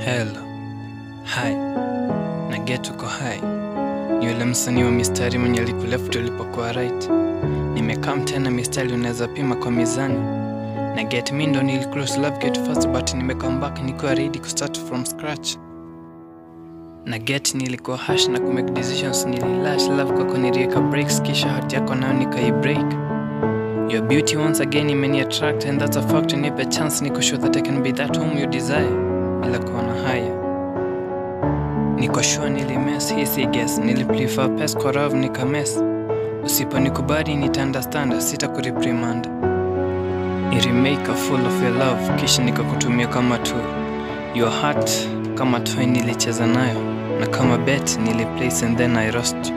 Hello. Hi. Na get uko hai. Ni yule msanii wa mistari mwenye alikuleft ulipokuwa right. Nimekam tena mistari unaweza pima kwa mizani. Na get mi ndo nili close love get first but nimekam back nikiwa ready ku start from scratch. Na get nilikuwa hash na kumake decisions nililash love kwako niliweka breaks kisha hati yako nayo nikai break. Your beauty once again imeni attract and that's a fact nipe chance niko sure that I can be that whom you desire bila kuona haya niko sure nilimes hii si guess niliprefer pes kwa rav nikames usiponikubali nita understand sita kureprimand nirimake a full of your love kisha nikakutumia kama tu your heart kama toy nilicheza nayo na kama bet niliplace and then I lost you